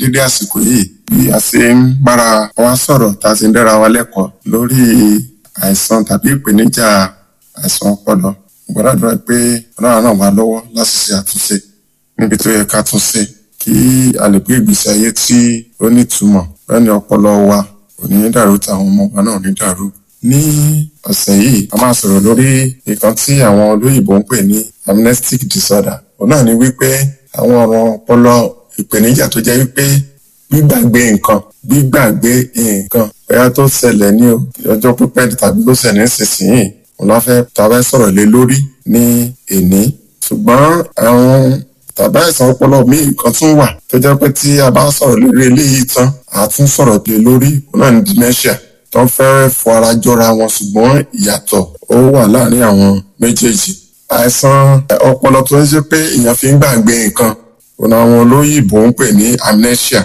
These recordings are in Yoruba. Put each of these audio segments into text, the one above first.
dédé àsìkò yìí bí a ṣe ń bára wa sọ̀rọ̀ tá a ti ń dára wa lẹ́kọ̀ọ́ lórí àìsàn tàbí ìpèníjà àìsàn ọpọlọ gbọ́dọ̀ pé ọlọ́run náà wà lọ́wọ́ láti ṣe àtúnṣe níbi tó yẹ ká tún ṣe kí a lè gbé ìgbésí ayé tí ó nítumọ̀ lẹ́ni ọpọlọ wa kò ní dàrú táwọn ọmọ wa náà ní dàrú. ní ọ̀sẹ̀ yìí a máa sọ̀rọ̀ lórí nǹkan tí àwọn olóyìnbó ń pè ní amnestic disorder òun náà ni wípé àwọn ọ̀rọ̀ ọpọlọ ìpèníjà tó jẹ́ wípé gbígbàgbé nǹkan gbígbàgbé nǹkan bóyá tó ṣẹlẹ̀ ní ọjọ́ pípẹ́ tàbí tó ṣẹlẹ̀ nísinsìnyí òun la fẹ́ tàbí sọ̀rọ̀ lé lórí ní èní ṣùgbọ́n àwọn tàbí àìsàn ọpọlọ míì kan tún wà tó jẹ́ pé tí a bá sọ̀rọ̀ lórí eléyìí tán a tún sọ̀rọ̀ lé lórí òun náà ní dementia tó ń fẹ́rẹ̀ fọ ara jọra wọn ṣùgbọ́n ìyàtọ̀ ó wà láàárín àwọn méjèèjì àìsàn ọpọlọ tó ń ṣe pé èèyàn fi ń gbàgbé nǹkan òun àwọn olóyìnbó ń pè ní amnesia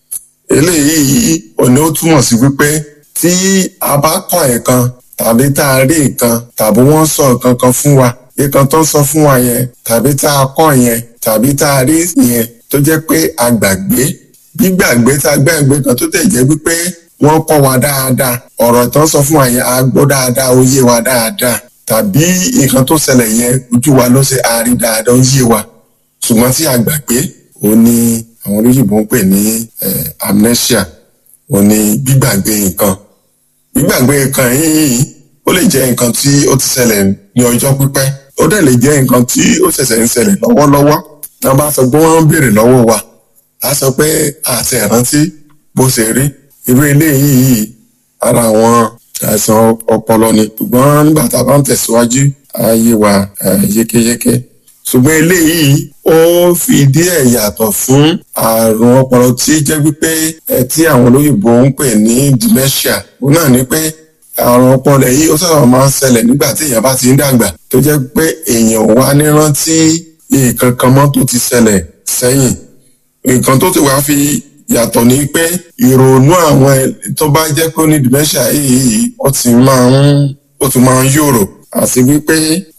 eléyìí òní ó túmọ̀ sí wípé tí a bá kọ́ nǹkan tàbí tá a rí nǹkan tàbí wọ́n sọ nǹkan kan fún wa nǹkan tó ń sọ fún wa yẹn tàbí tá a kọ́ yẹn tàbí tá a rí yẹn tó jẹ́ pé a gbàgbé gbígbàgbé tá a gbàgbé kan tó tẹ̀ jẹ́ wípé wọ́n kọ́ wa dáadáa ọ̀rọ̀ tó ń sọ fún wa yẹn a gbọ́ dáadáa ó yé wa dáadáa tàbí nǹkan tó ṣẹlẹ̀ yẹn ojú wa ló ṣe a rí dáadáa ó yé wa ṣùgbọ́n tí a gbàgbé òun ni àwọn olóyìnbó ń pè ní amnesia òun ni gbígbàgbé nǹkan gbígbàgbé nǹkan yìí ó lè jẹ́ nǹkan tí ó ti ṣẹlẹ̀ ní ọjọ́ pípẹ́ ó dẹ̀ lè jẹ́ nǹkan tí ó ṣẹ̀ṣẹ̀ ń ṣẹlẹ̀ lọ́wọ́lọ́wọ́ náà bá sọ pé wọ́n ń béèrè lọ́wọ́ wa á sọ pé àti ẹ̀rántí bó ṣe rí irú eléyìí ara àwọn àìsàn ọpọlọ ni ṣùgbọ́n nígbà tá a bá ń tẹ̀síwájú ayé wa yékéyéké ṣùgbọ́n eléyìí ó fi díẹ̀ yàtọ̀ fún àrùn ọpọlọ tí jẹ́ wípé tí àwọn olóyìnbó ń pè ní dementia òun náà ni pé àrùn ọpọlọ yìí ó sábà máa ń ṣẹlẹ̀ nígbà tí èèyàn bá ti ń dàgbà tó jẹ́ pé èèyàn wá ní rántí nǹkan kan mọ́ tó ti ṣẹlẹ̀ sẹ́yìn nǹkan tó ti wá fi yàtọ̀ ni pé ìrònú àwọn tó bá jẹ́ pé ó ní dementia yìí ó ti máa ń ó ti máa ń yòrò àti wípé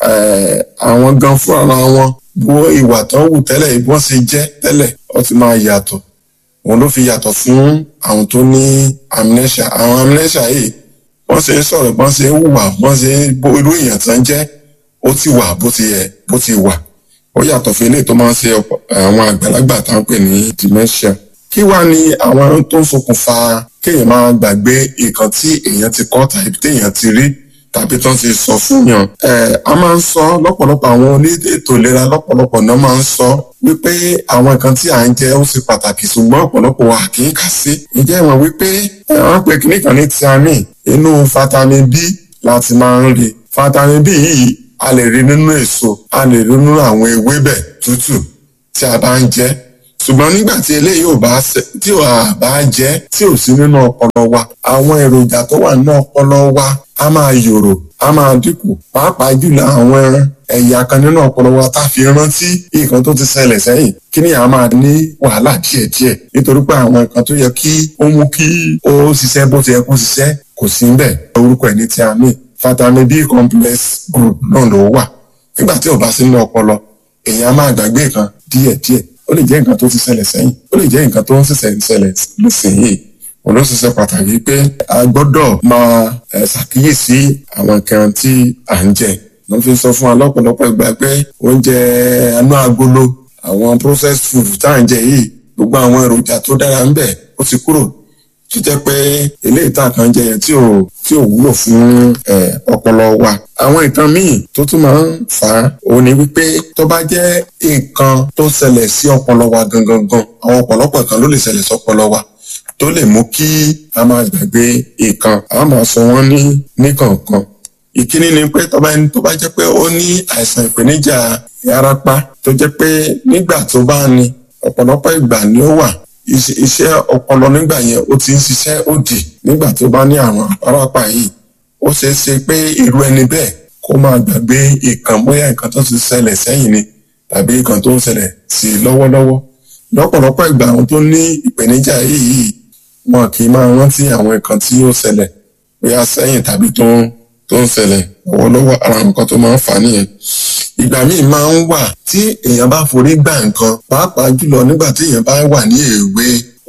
àwọn gan fúnra wọn bó ìwà tó ń wù tẹ́lẹ̀ bí wọ́n ṣe jẹ́ tẹ́lẹ̀ ó ti máa yàtọ̀ òun ló fi yàtọ̀ fún àwọn tó ní amnesia àwọn amnesia yìí wọ́n ṣe ń sọ̀rọ̀ bọ́n ṣe ń hùwà bọ́n ṣe ń bó irú èèyàn tán jẹ́ ó ti wà bó ti yẹ bó ti wà ó yàtọ̀ fún eléyìí tó máa ń ṣe àwọn àgbàlagbà tá ń pè ní dementia kí wá ni àwọn tó ń ṣokùnfà kéèyàn máa gbàgbé nǹkan tí èèyàn ti kọ́ tàbí téèyàn ti rí tàbí tó ń ti sọ fún yàn. ẹ a máa ń sọ lọ́pọ̀lọpọ̀ àwọn oníètò ìlera lọ́pọ̀lọpọ̀ náà máa ń sọ wípé àwọn nǹkan tí à ń jẹ ó ṣe pàtàkì ṣùgbọ́n ọ̀pọ̀lọpọ̀ wa kì í kà sí. ìjẹ́ ìwọ̀n wípé wọ́n pe kíní kan ní thiamine inú vitamin B láti máa ń rí vitamin B yìí a lè rí nínú èso a lè rí nínú àwọn ewébẹ̀ tútù tí a bá ń jẹ ṣùgbọ́n nígbà tí eléyìí ò bá tí ò bá jẹ́ tí ò sí nínú ọpọlọ wa àwọn èròjà tó wà nínú ọpọlọ wa a máa yòrò a máa dínkù pàápàá jùlọ àwọn ẹ̀yà kan nínú ọpọlọ wa tá a fi rántí nǹkan tó ti ṣẹlẹ̀ sẹ́yìn kí ni a máa ní wàhálà díẹ̀díẹ̀ nítorí pé àwọn nǹkan tó yẹ kí ó mú kí ó ṣiṣẹ́ bó ti yẹ kó ṣiṣẹ́ kò sí ń bẹ̀ orúkọ ẹ̀ ní thiamine vitamin B complex group náà ló wà nígbà tí ò bá sí nínú ọpọlọ èèyàn máa gbàgbé nǹkan díẹ̀díẹ̀ ó lè jẹ́ nǹkan tó ti ṣẹlẹ̀ sẹ́yìn ó lè jẹ́ nǹkan tó ń ṣẹ̀ṣẹ̀ ń ṣẹlẹ̀ nísìnyìí òun ló ṣiṣẹ́ pàtàkì pé a gbọ́dọ̀ máa ṣàkíyèsí àwọn nǹkan tí à ń jẹ ló fi sọ fún wa lọ́pọ̀lọpọ̀ ìgbà pé oúnjẹ anú agolo àwọn processed food tá à ń jẹ yìí gbogbo àwọn èròjà tó dára ń bẹ ó ti kúrò tó jẹ́ pé eléyìí tá à kàn jẹ yẹn tí ò tí ò wúlò fún ọpọlọ wa àwọn nǹkan míì tó tún máa ń fà á òun ni wípé tó bá jẹ́ nǹkan tó ṣẹlẹ̀ sí ọpọlọ wa gangan gan àwọn ọ̀pọ̀lọpọ̀ kan ló lè ṣẹlẹ̀ sọpọlọ wa tó lè mú kí a máa gbàgbé nǹkan a máa sọ wọ́n ní níkànkan ìkíní ni pé tó bá ẹni tó bá jẹ́ pé ó ní àìsàn ìpèníjà ìyárapá tó jẹ́ pé nígbà tó bá ní ọ̀pọ̀lọpọ̀ ìgbà ni ó wà iṣẹ́ ọpọlọ nígbà yẹn ó ti ń ṣiṣẹ́ òdì nígbà tó bá ní àwọn àpárapà yìí ó ṣeé ṣe pé irú ẹni bẹ́ẹ̀ kó máa gbàgbé nǹkan bóyá nǹkan tó ti ṣẹlẹ̀ sẹ́yìn ni tàbí nǹkan tó ń ṣẹlẹ̀ sí i lọ́wọ́lọ́wọ́ lọ́pọ̀lọpọ̀ ìgbà àwọn tó ní ìpèníjà yìí wọn kì í máa rántí àwọn nǹkan tí ó ṣẹlẹ̀ bóyá sẹ́yìn tàbí tó ń tó ń ṣẹlẹ̀ lọ́wọ́lọ́wọ́ ara nǹkan tó máa ń fà á nìyẹn ìgbà míì máa ń wà tí èèyàn bá forí gbà nǹkan pàápàá jùlọ nígbà tí èèyàn bá wà ní èwe ó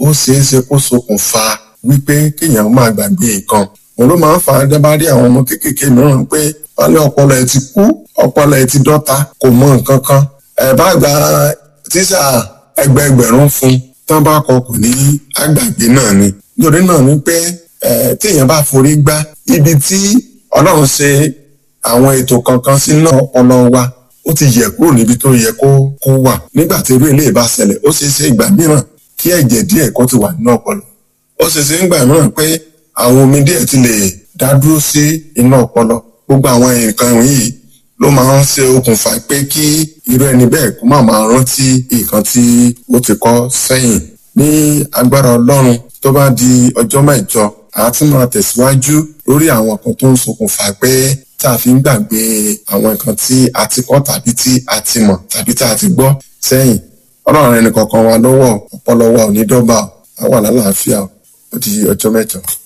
ó ṣeé ṣe kó ṣokùnfà wípé kéèyàn máa gbàgbé nǹkan òun ló máa ń fa dábàárí àwọn ọmọ kéékèèké mìíràn pé wọ́n ní ọpọlọ ẹ̀ ti kú ọpọlọ ẹ̀ ti dọ́ta kò mọ nǹkan kan ẹ̀ bá gba tíṣà ẹgbẹẹgbẹ̀rún fún tán bá kọ kò ní àgbàgbé náà ni nítorí náà ni pé téèyàn bá forí gbá ibi tí ọlọ́run ṣe àwọn ètò kankan sínú ọpọlọ wa ó ti yẹ kúrò níbi tó yẹ kó kó wà nígbà tí irú eléyìí bá ṣẹlẹ̀ ó ṣeé ṣe ìgbà mìíràn kí ẹ̀jẹ̀ díẹ̀ kó ti wà nínú ọpọlọ ó ṣeé ṣe ìgbà mìíràn pé àwọn omi díẹ̀ ti lè dá dúró sí inú ọpọlọ gbogbo àwọn nǹkan yìí ló máa ń ṣe okùnfà pé kí irú ẹni bẹ́ẹ̀ kó má máa rántí nǹkan tí ó ti kọ́ sẹ́yìn ní agbára ọlọ́run tó bá di ọjọ́ mẹ́jọ a tún máa tẹ̀síwájú lórí àwọn kan tó ń ṣokùnfà pé tá a fi ń gbàgbé àwọn nǹkan tí a ti kọ́ tàbí tí a ti mọ̀ tàbí tá a ti gbọ́ sẹ́yìn ọlọ́run ẹnì kọ̀ọ̀kan wa lọ́wọ́ ọpọlọ wa ò ní dọ́gba a wà lálàáfíà ó di ọjọ́ mẹ́jọ.